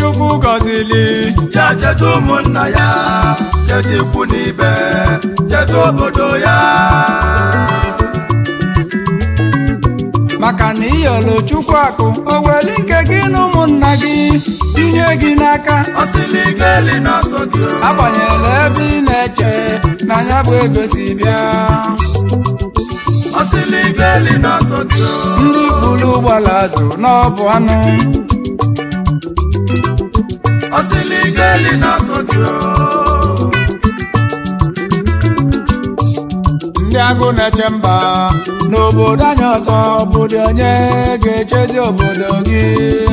chukwu gọzili ya cheta ụmụnna ya cheta ikwu na ibe cheta obodo ya maka na iyolo chukwu akụ o weli nke gị na ụmụnna gị tinye gị n'aka ọsịlị geli na-asọ gị o. agbanyela ebe ị na-eche na ya bụ ego si bịa ọsịlị geli na-asọ gị o. ndị buru ụgbọala azụ n'ọbụ anụ ọsịlị geli na-asọ gị o. ndị agụ na-eche mba n'obodo anyị ọzọ obodo onye ga-echezi obodo gị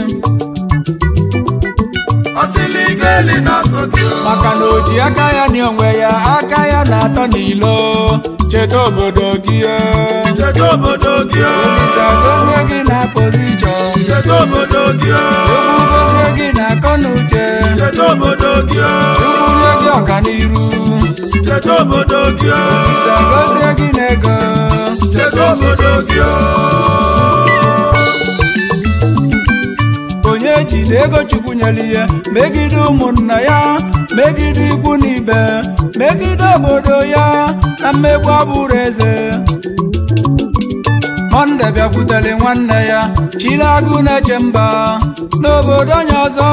ọsịlị geli na-asọ gị o. maka na o ji aka ya na onwe ya aka ya na-atọ n'ilo cheta obodo gị cheta obodo gị o. Olise gozie gị na pozishọn cheta obodo gị o. egwu gozie gị na akọ na uche cheta obodo gị o. bunye gị ọganiru cheta obodo gị o. Olise gozie gị na ego cheta obodo gị o. onye ji na ego chukwu nyere ihe megide ụmụnna ya megide ikwu na ibe megide obodo ya na mmegbu abụrụ eze monde bịakwutere nwanne ya chiri agụ na-eche mba n'obodo onye ọzọ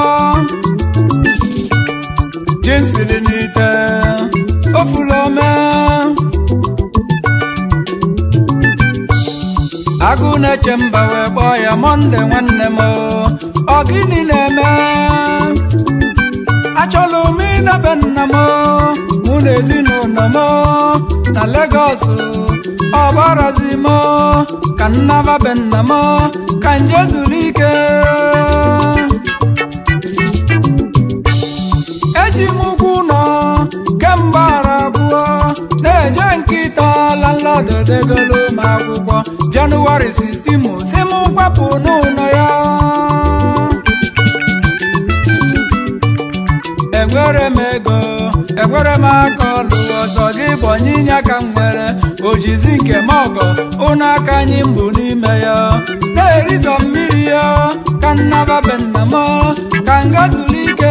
jinsiri n'ite ofulome agụ na-eche mba wee kpọọ ya monde nwanne m ọ gịnị na-eme achọlụ m ịnabe nna m mụ na ezinụlọ m na Legọs ọgbarazi m ka nnaba be nna m ka nje zuru ike eji m ụgwọ ụlọ kemgbe ara abụọ na-eje nkịta landlord degolo m akwụkwọ jenụwarị 16 si m kwapụ n'ụlọ ya enwere m ego enwere m aka ọlụ ọzọ gị bụ onyinye ka m nwere ojizi nke m ọgọ ụnụ aka anyị mbụ n'ime ya na-erizọ mmiri ya ka nnaba be nna m ka nga zuru ike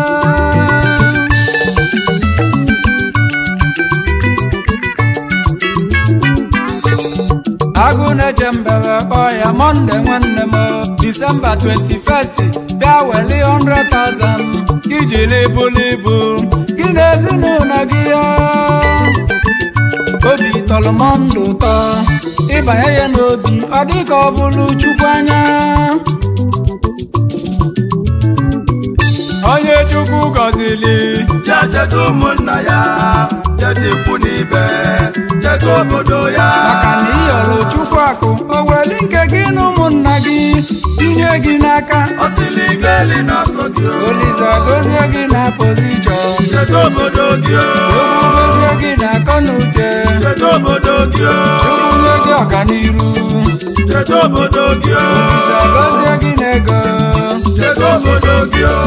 agụ na-eche mbere kpọọ ya monde nwanne m disemba 21st bịa weli 100,000 ijili bulu ibu gị na ezinụlọ gị ya obi tọrọ m ndụ ụtọ ịbanye ya n'obi ọ dị ka ọ bụrụ chukwu anya onye chukwu gọzili ya cheta ụmụnna ya cheta ikwu na ibe cheta obodo ya maka na iyọrọ chukwu akụ o weli nke gị na ụmụnna gị tinye gị n'aka ọsịlị geli na-asọ gị o. Olise gozie gị na pozishọn cheta obodo gị o. egwu gozie gị na akọ na uche cheta obodo gị o. bunye gị ọganiru cheta obodo gị o. Olise gozie gị na ego cheta obodo gị o.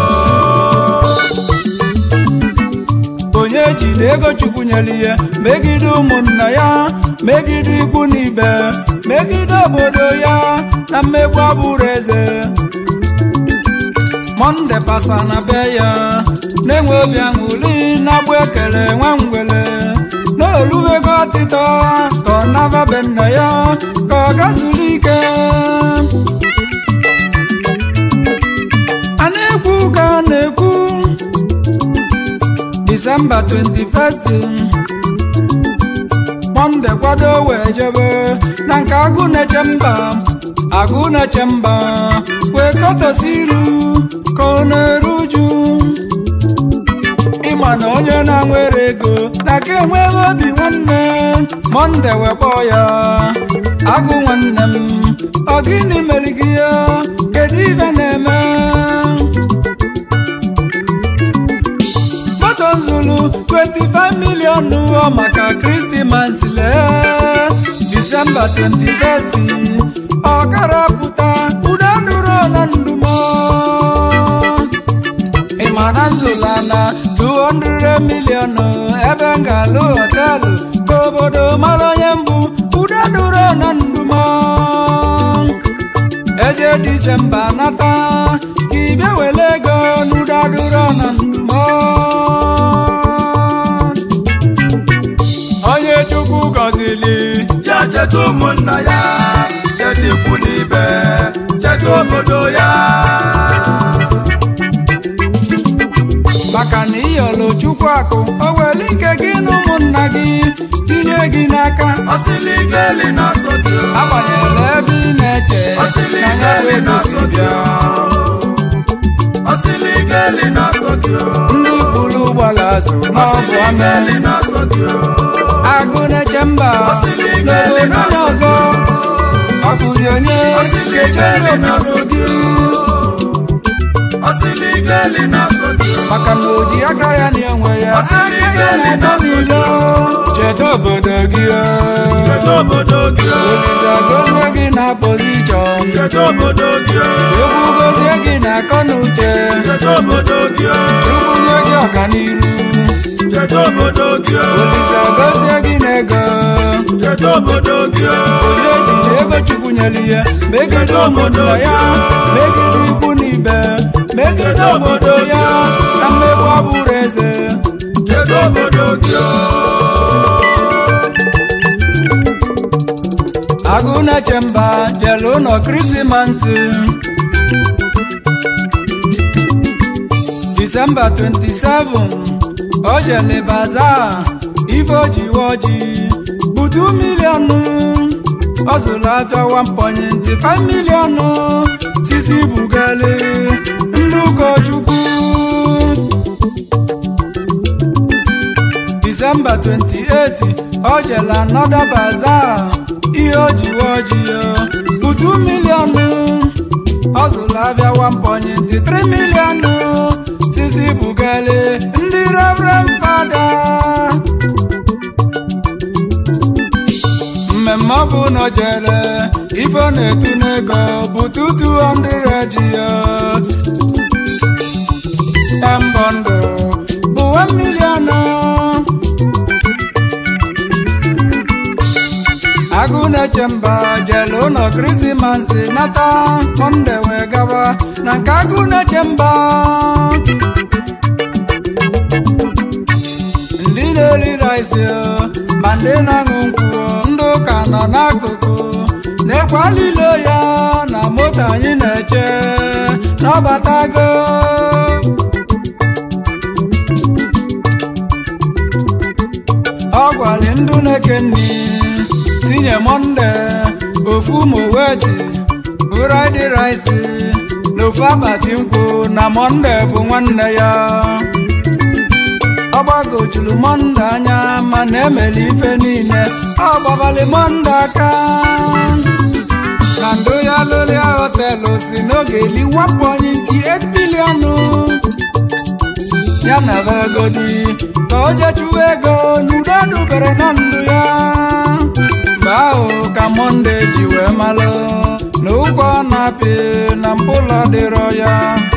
onye ji na ego chukwu nyere ihe megide ụmụnna ya megide ikwu na ibe megide obodo ya na mmegbu abụrụ eze monde pasa na be ya na-enwe obi aṅụrị na-agbụ ekele nwa ngwele n'olubego ọtịtọ ka ọ naba be nna ya ka ọ gazuru ike a na-ekwu ka a na-ekwu disemba 21st monde kwado wee jebe na nke agụ na-eche mba agụ na-eche mba wee kọtọsi iru ka ọ na-eru uju ịma na onye na-nwere ego na ka enweghị obi nwanne monde wee kpọọ ya agụ nwanne m ọ gịnị mere gị ya kedu ife na-eme moto nzulu 25 million ọ maka kristimans lee disemba 21st ọkara pụta udo dụrụ na ndumo ịma na nzụla na 200 million ebe m ga-alụ họtelụ ka obodo mara onye mbụ udo dụrụ na ndumo wee jee disemba nata ka ibia wele ego n'udaduro na ndụmọ onye chukwu gọzili ya cheta ụmụnna ya cheta ikwu n'ibe cheta obodo ya maka na ịyọlụ chukwu akụ o were ike gị na ụmụnna gị tinye gị n'aka ọsịlị geli na-asọ gị o. agbanyela ebe ị na-eche ọsịlị na ya geli bụ na-asọ gị bịa o. ọsịlị geli na-asọ gị o. ndị buru ụgbọala azụ n'ọbụ ọsịlị ọnụ geli na-asọ gị o. agụ na-eche mba Ọsịlị n'obodo geli onye na-asọ ọzọ ọ bụrụ onye ọsịlị ga-echere geli obodo na-asọ gị gị o. ọsịlị geli na-asọ gị o. maka na oji aka ya na enwe ya Ọsịlị aka ya geli na-edo na-asọ n'ilo cheta obodo gị o. cheta obodo gị o. Olise gozie gị na pozishọn cheta obodo gị o. egwu gozie gị na akọ na uche cheta obodo gị o. chukwu nye gị ọganiru cheta obodo gị o. Olise gozie gị na ego cheta obodo gị o. onye ejiri ego chukwu nyere ihe megide obodo ya megide ikwu na ibe megide obodo ya na mmegbu ọ bụrụ eze cheta obodo gị o. agụ na-eche mba jere ụlọ krismasị disemba 27 o jele baza ife ojiwe oji butu miliọnụ ọ zụrụ afịa 1.5 miliọnụ sisi bugale ndị ụkọchukwu disemba 28 o jela anọda baza ihe ojiwe oji ya butu miliọnụ ọ zụrụ abịa 1.3 miliọnụ sisi bugale ndị reverend fada mmemme ọ bụ na o jere ife ọ na-etu n'ego butu 200 ji ya embọndụ bụ 1 miliọnụ agụ na-eche mba jele ụlọ krismasị nata mọnde wee gawa na nke agụ na-eche mba ndị na-eri rice ma ndị na-aṅụ nkwụ ndị ụka nọ n'akụkụ na-ekwalile ya na moto anyị na-eche n'ọbatago ọ gwara ndụ na-eke nri tinye monde ofu moweti bụrụdị rice na ofu akpati nkwụ na monde bụ nwanne ya ọ gbagojuru monde anya mana emere ife niile ọ gbabalị monde aka na ndụ ya lụlia họtelụ si n'oge eli 1.8 biliọnụ ya na begodi ka o jechuwa ego n'udo dubere na ndụ ya mgbe ahụ ka monde ji wee malụ na ụgwọ ọ na-apị na mpụlọ dịrọ ya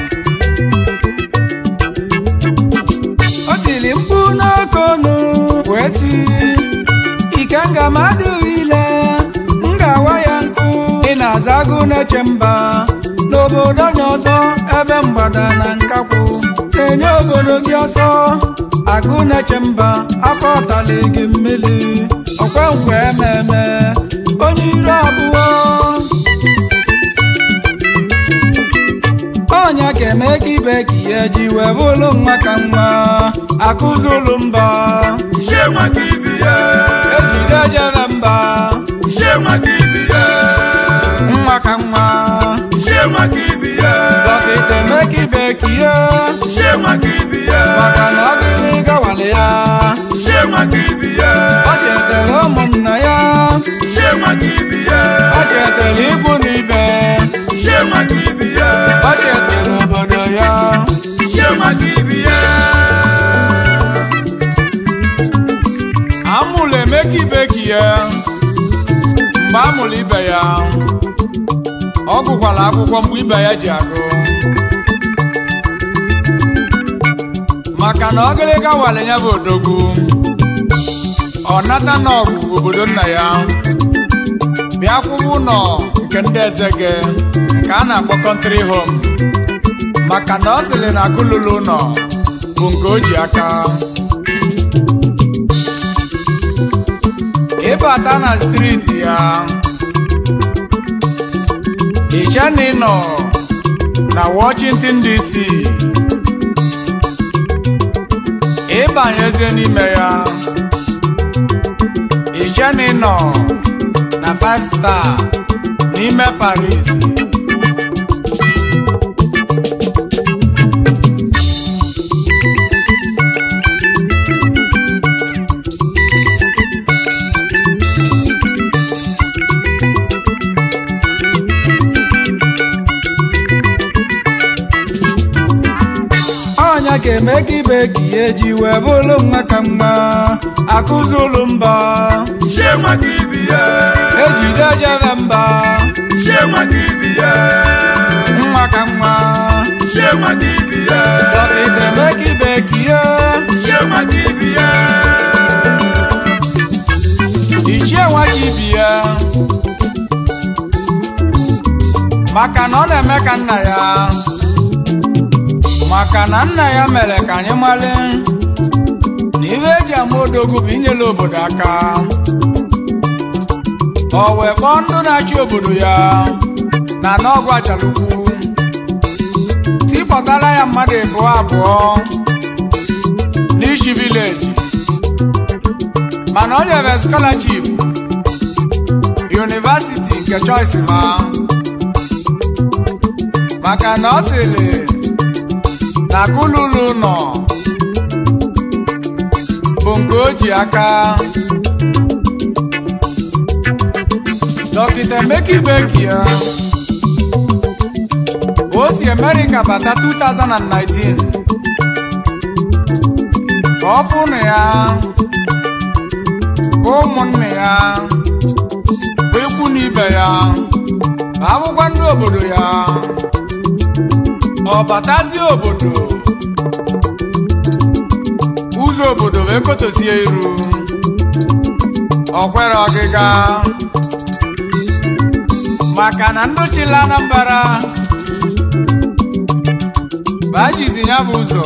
o tiri mkpu n'okonu wee si ikenga mmadụ ile m ga-awa ya nkụ ị na-aza agụ na-eche mba n'obodo onye ọzọ ebe mgbada na nkakwụ na-enye obodo gị ọsọ agụ na-eche mba afọ ọtali gị mmiri ọkwe nkwe ememe onye ire abụọ ọnya ga-eme ka ibe ka ihe ji wee bụrụ nwa ka nwa akụzulu mba Ishe nwa ka ibi ya. ejide jere mba Ishe nwa ka ibi ya. nwa ka nwa Ishe nwa ka ibi ya. dọkịta eme ka ibe ka ihe Ishe nwa ka ibi ya. maka na ọ dịrị gawale ya Ishe nwa ka ibi ya. ọ chetara ụmụnna ya Ishe nwa ka ibi ya. ọ chetara ikwu na ibe Ishe nwa ka ibi ya. ọ chetara obodo ya Ishe nwa ka ibi ya. amụrụ emeka ibe ka ya mgbe amụrụ ibe ya ọ gụkwara akwụkwọ mgbe ibe ya ji agụ maka na ọgịrịga wale ya bụ odogwu ọ nata n'ọgwụ obodo nna ya bịa kwụwa ụlọ nke ndị eze gị nke ka a na-akpọ kọntrị hom maka na ọ sịrị na akụlụlụ ụlọ bụ nke o ji aka ịbata na striti ya ichena nọ na Washington DC ịbanyezie n'ime ya ichena nọ na 5 star n'ime Paris ọnya ga-eme ka ibe ka ihe ji wee bụrụ nwa ka mma akụzulu mba ṣé wọn kì í bí yẹ. ejide jere mba ṣé wọn kì í bí yẹ. nwa ka nwa ṣé wọn kì í bí yẹ. dọkịta eme ka ibe ka ihe ṣé wọn kì í bí yẹ. ichie nwa ka ibi ya maka na ọ na-eme ka nna ya maka na nna ya mere ka anyị mali na ihe eji ama odogwu bụ inyere obodo aka o wee kpọọ ndụ na-achị obodo ya na n'ọgwụ achalukwu tipọtara ya mmadụ abụọ abụọ n'ishi vileji mana o nyere scholarship university nke choice ha maka na ọ sịrị na kululu nọ bụ nke o ji aka dọkịta Emeka Igbeki ya o si America bata 2019 ka ọ fụ na ya ka ụmụnne ya bụ ikwu na ibe ya bụ akwụkwọ ndị obodo ya ọ batazie obodo ụzọ obodo wee kotosie iru ọ kwere ọgịga maka na ndị chịla Anambra bụ ajizi ya bụ ụzọ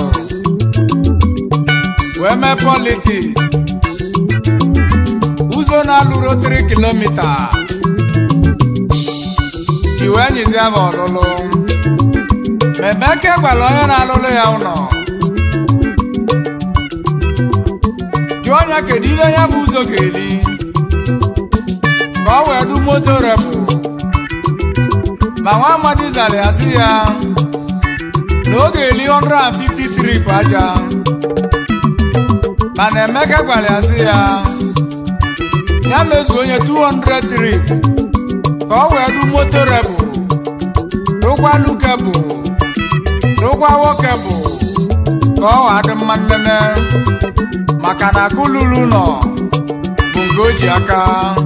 wee mee politiks ụzọ na-alụrụ 3 kilomita ji wee nyizie bụ ọlụlụ Emeka gwara onye na-alụlụ ya ụlọ jụọ ya kedu ihe ya bụ ụzọ ga-eri ka ọ wee du moto repụ ma nwa amadi zara ya sị ya na ọ ga-eri 150 trip aja mana Emeka gwara ya sị ya ya mezuo onye 200 trip ka ọ wee du moto repụ rụkwa lukebụ rụkwa nwoke bụ ka ọ adị mma nnene maka na kululu nọ bụ nke o ji aka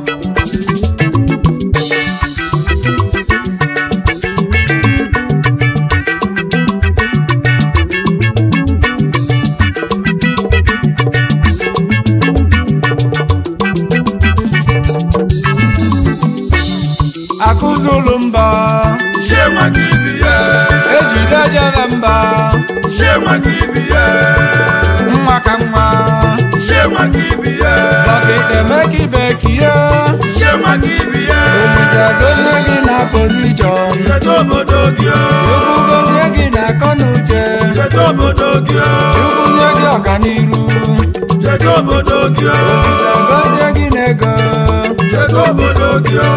akụzulu mba ṣé wọn kì í bí yẹ. ejide jere mba ṣé wọn kì í bí yẹ. nwa ka nwa ṣé wọn kì í bí yẹ. dọkịta Emeka Igbeki ya ṣé wọn kì í bí yẹ. Olise gozie gị na pozishọn ṣètò obodo gị o. Chukwu gozie gị na akọnuche ṣètò obodo gị o. Chukwu nye gị ọganiru ṣètò obodo gị o. Olise gozie gị na ego ṣètò obodo gị o.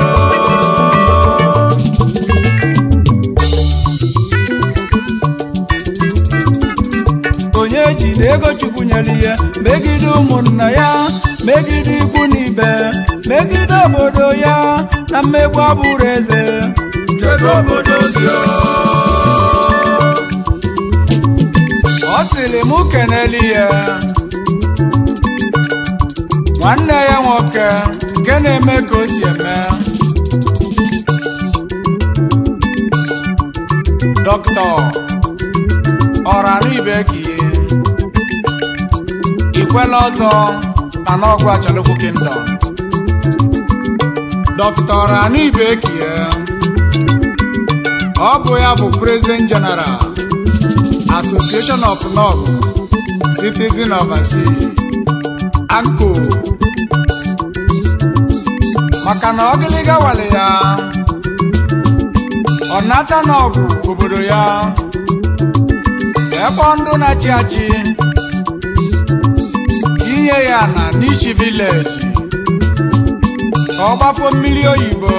onye ji na ego Chukwu nyere ihe megide ụmụnna ya megide ikwu na ibe megide obodo ya na mmegbu abụrụ eze ṣètò obodo gị o. ọ sịrị mụ keneli ya nwanne ya nwoke nke na-eme ka o si eme dọkịta ọranụ Igbeki ikwela ọzọ na n'ọgwụ achalukwu kingdom dọkịta ọranụ Igbeki ọ bụ ya bụ president general association of north citizen oversea anko maka na ọgịlịga wale ya ọ nata n'ọgụ obodo ya ebe ndụ na-achị achị tinye ya na n'ichi vileji ka ọ gbafo mmiri oyibo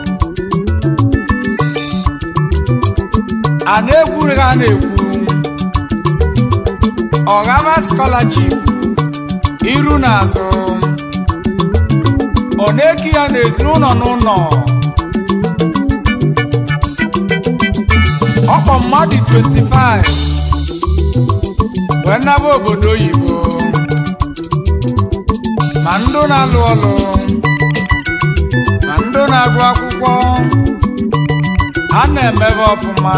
a na-ekwuru ha na-ekwu ọghama scholarship iru na azụ ọ na-eki ya n'ezinụlọ n'ụlọ ọkpọ mmadụ 25 wee naba obodo oyibo ma ndụ na-alụ ọlụ ma ndụ na-agụ akwụkwọ a na-emebe ọfụma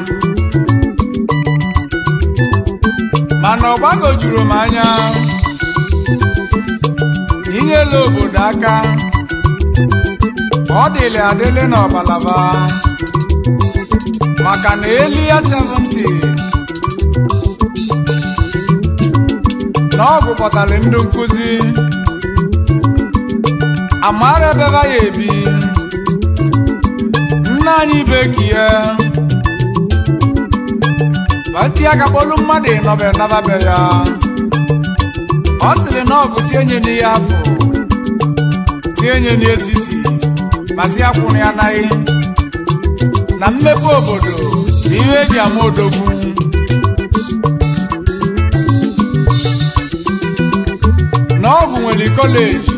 mana ọ gbagojuru m anya inyela obodo aka ọ dịlị adịlị n'ọbalaba maka na eli ya 70 na ọgụ kpọtara ndị nkụzi amara ebeba ya ebi nna anyị bekie bati aka kpolu mmadụ ịnọbe nababe ya ọ sịrị na ọgụ si enye n'ihe afọ si enye n'esisi ma si akwụrụ ya naghị na mmepe obodo bụ ihe eji ama odogwu na ọgwụ nwere kọleji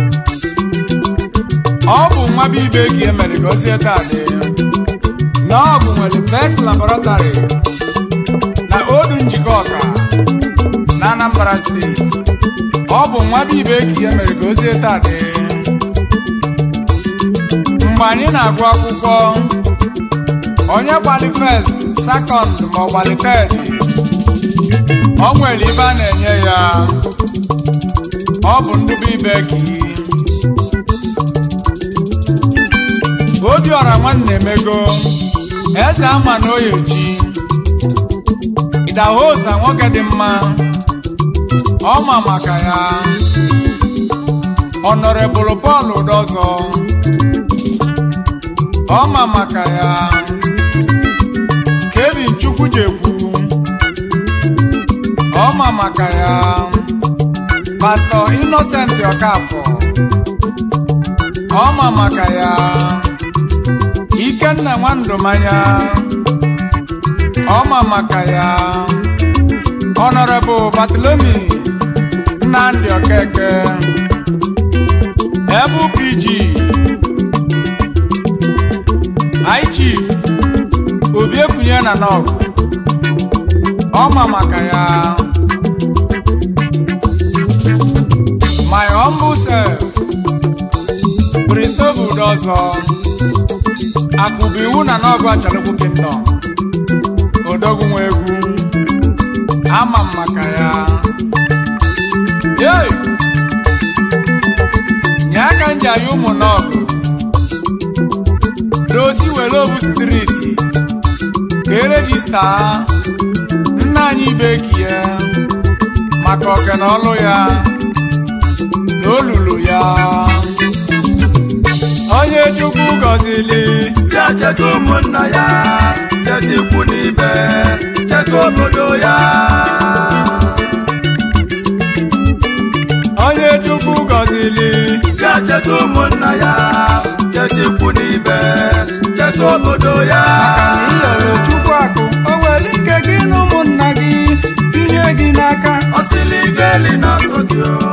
ọ bụ nwa bụ ibe ka e mere ka o sie kaadị na ọgwụ nwere best laboratory na odu njikọ ọka na Anambra steeti ọ bụ nwa bụ ibe ka ihe mere ka o sie kaadị mgbe anyị na-agụ akwụkwọ onye gbali first second ma ọ gbali third ọ nwere ibe a na-enye ya ọ bụ ndụbụ ibe ka obiọra nwanne emego eze ama na oyechi idahosa nwoke dị mma ọma maka ya ọnọrebụlụ Pọl Udozọ ọma maka ya Kevin Chukwujekwu ọma maka ya Pastọ Innocent Ọkafọ ọma maka ya Ikenna Nwandụmanya ọma maka ya Honorable Bartholomew Nnamdi Okeke Ebu PG High Chief Obi Ekwunye na Nọgụ ọma maka ya My humble self Christopher Udozọ akụbụ iwu na n'ọgụ achalụkwu kingdom odogwu nwa egwu ama m maka ya yei nye aka nji anyị ụmụ n'ọgụ dosi were obu striti ka erejista nna anyị ibekie maka oke na ọlụ ya na olulu ya onye chukwu gọzili ya cheta ụmụnna ya cheta ikwu n'ibe cheta obodo ya onye chukwu gọzili ya cheta ụmụnna ya cheta ikwu n'ibe cheta obodo ya iyere chukwu akụ o nwere ike gị na ụmụnna gị tinye gị n'aka ọ sịrị geli na-asọ gị o